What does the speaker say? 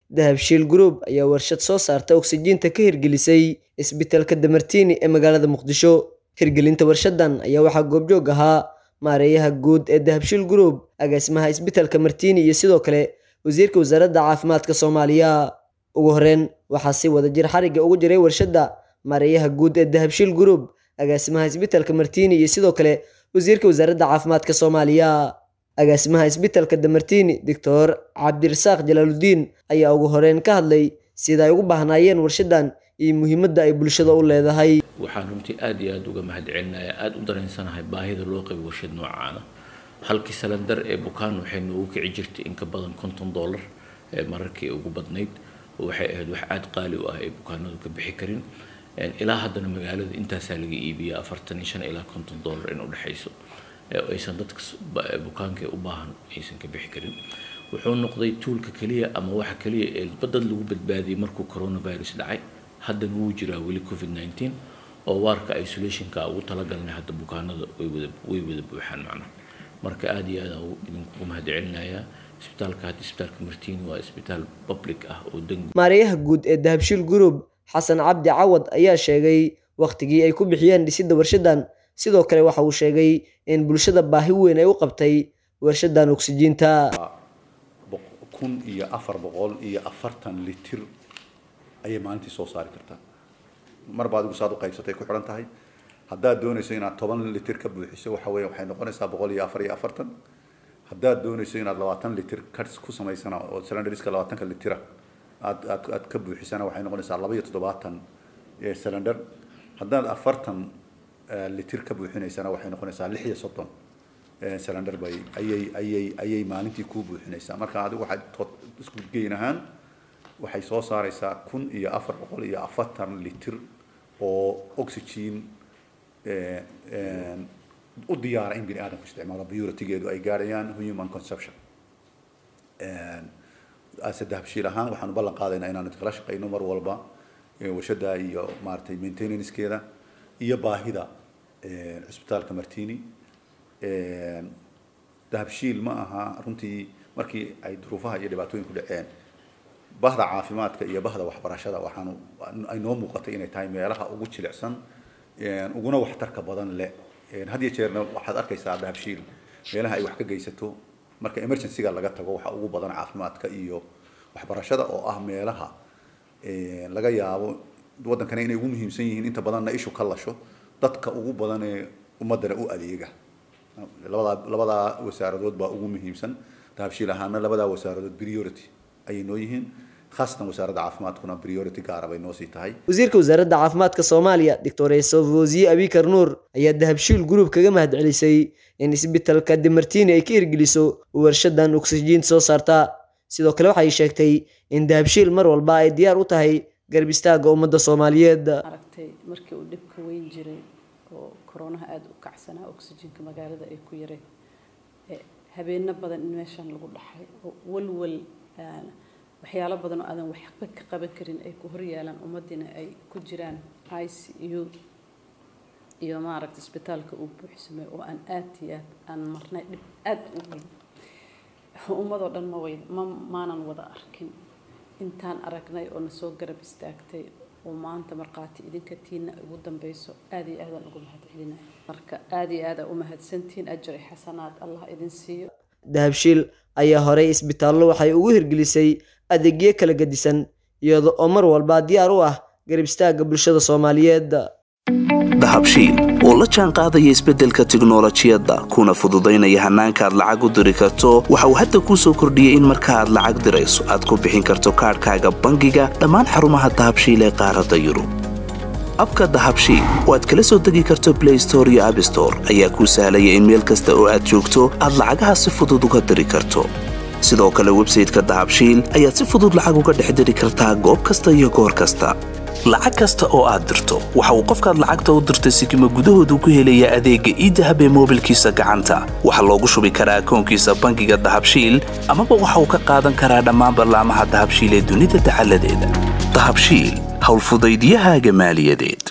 dahabshiil group ayaa warshad soo saarta oksijiinta ka hirgelisay isbitaalka damartiini ee magaalada muqdisho hirgelinta warshadan ayaa waxaa goobjoog ahaa maareeyaha guud ee dahabshiil group agaasimaha isbitaalka martiini iyo sidoo kale wasiirka wasaaradda caafimaadka soomaaliya ugu horeyn waxaa si wada jir xarigga ugu jiray warshadda maareeyaha guud ee dahabshiil group agaasimaha isbitaalka martiini iyo sidoo kale wasiirka wasaaradda caafimaadka soomaaliya agaasimaha isbitaalka damartiini doctor cabdirasaaq jalaaludiin ayaa ugu horeyn ka hadlay sida ay ugu baahnaayeen warshadan iyo muhiimadda ay bulshada u leedahay waxaan runtii aada iyo aada uga mahadcelinayaa aada u dareensanahay baahida loo qabo warshad noocaana halkii salandar ee bukaan waxay noogu kici jirtay in ka badan konton dollar ee mararkii ugu badnayd oo waxay ahayd wax aada qaali u ah ay bukaanadu ka bixi karin ilaa haddana magaalada intaasaa laga iibiya afartan iyo shan ilaa konton dollar in udhexayso aysan dadka bukaanka u baahan aysan ka bixi karin wuxuu noqday tuulka keliya ama waxa keliya ee dad lagu badbaadiyay markuu coronavirus dhacay haddana wuu jiraa weli covid nineteen oo waarka isolationka ugu talagalnay hadda bukaanada way wada way wada buuxaan macnaha marka aada iyo aada idinkugu mahadcelinayaa isbitaalka hadda isbitaalka martiini waa isbitaal public ah oo dengi maareeyaha guud ee dahabshiil group xasan cabdi cawad ayaa sheegay wakhtigii ay ku bixiyeen dhisidda warshadan sidoo kale waxa uu sheegay in bulshada baahi weyn ay u qabtay warshadan oksijiinta kun iyo afar boqol iyo afartan litir ayay maalintii soo saari kartaa marba adigu saad u qaybsatay ku xidhan tahay haddaad doonayso inaad toban litir ka buuxiso waxa weeye waxay noqonaysaa boqol iyo afar iyo afartan haddaad doonayso inaad labaatan litir ka ku samaysana oo cylinderiska labaatanka litira aad aad aad ka buuxisana waxay noqonaysaa laba iyo toddobaatan cylinder haddaad afartan litir ka buuxinaysana waxay noqonaysaa lix iyo soddon cylinder bay ayay ayay ayay maalintii kuu buuxinaysaa marka adigu waxaad isku geyn ahaan waxay soo saaraysaa kun iyo afar boqol iyo afartan litir oo oxygen u diyaara in bini aadamku isticmaalo puritigeedu ay gaarayaan human consumption ase dahabshiil ahaan waxaanu ballan qaadaynaa inaanu kala shaqayno mar walba warshada iyo maaragtay maintenancekeeda iyo baahida cisbitaalka martini dahabshiil ma aha runtii markii ay duruufaha iyo dhibaatooyinku dhaceen bahda caafimaadka iyo bahda waxbarashada waxaanu ay noo muuqatay inay tahay meelaha ugu jilicsan uguna waxtarka badan leh had iyo jeerna waxaad arkaysaa dahabshiil meelaha ay wax ka geysato marka emergencyga laga tago waxa ugu badan caafimaadka iyo waxbarashada oo ah meelaha laga yaabo waddankana inay ugu muhiimsan yihiin inta badanna ishu ka lasho dadka ugu badan ee ummadana u adeega labadaa labadaa wasaaradood baa ugu muhiimsan dahabshiil ahaana labadaa wasaaradood priority ayay noo yihiin khaasatan wasaaradda caafimaadkuna priority gaara bay noo sii tahay wasiirka wasaaradda caafimaadka soomaaliya doctor esofosiye abikar nuur ayaa dahabshiil group kaga mahadcelisay in isbitaalka demartiini ay ka hirgeliso warshadan oksijiinta soo saarta sidoo kale waxay sheegtay in dahabshiil mar walba ay diyaar u tahay garab istaagga ummadda soomaaliyeed aragtay markii uu dhibka weyn jiray oo koronaha aada u kacsanaa oksijiinka magaalada ay ku yareen habeeno badan in meeshan lagu dhaxay oo walwal waxyaalo badan oo aadan waxba ka qaban karin ay ku horyaalaan ummaddiina ay ku jiraan i c u iyo maaragta isbitaalka uu buuxsamay oo aan aad iyo aad aan marnay dhib aad u weyn ummadoo dhan ma wayda ma maanan wada arkin intaan aragnay oo na soo garab istaagtay oo maanta markhaati idinka tiina ugu dambeyso aad iyo aadaan ugu mahadcelinaya marka aad iyo aada u mahadsantihiin ajri xasanaad allah idin siiyo dahabshiil ayaa horey isbitaallo waxay ugu hirgelisay adeegyo kala gedisan iyada oo mar walba diyaar u ah garab istaagga bulshada soomaaliyeed dahabshiil oo la jaan qaadaya isbeddelka tiknolojiyadda kuna fududaynaya hannaanka aad lacag u diri karto waxa uu hadda kuu soo kordhiyey in marka aad lacag dirayso aad ku bixin karto kaadhkaaga bangiga dhammaan xarumaha dahabshiil ee qaaradda yurub abka dahabshiil oo aad kala soo degi karto blay store iyo abstore ayaa kuu sahlaya in meel kasta oo aad joogto aad lacagaha si fudud uga diri karto sidoo kale websayteka dahabshiil ayaad si fudud lacag uga dhex diri kartaa goob kasta iyo goor kasta lacag kasta oo aad dirto waxa uu qofkaad lacagta u dirtay sikima gudahoodu ku helayaa adeegga iidahab ee moobilkiisa gacanta waxaa loogu shubi karaa akoonkiisa bangiga dahabshiil amaba waxa uu ka qaadan karaa dhammaan ballaamaha dahabshiil ee dunida dacaladeeda dahabshiil howlfudaydyahaaga maaliyadeed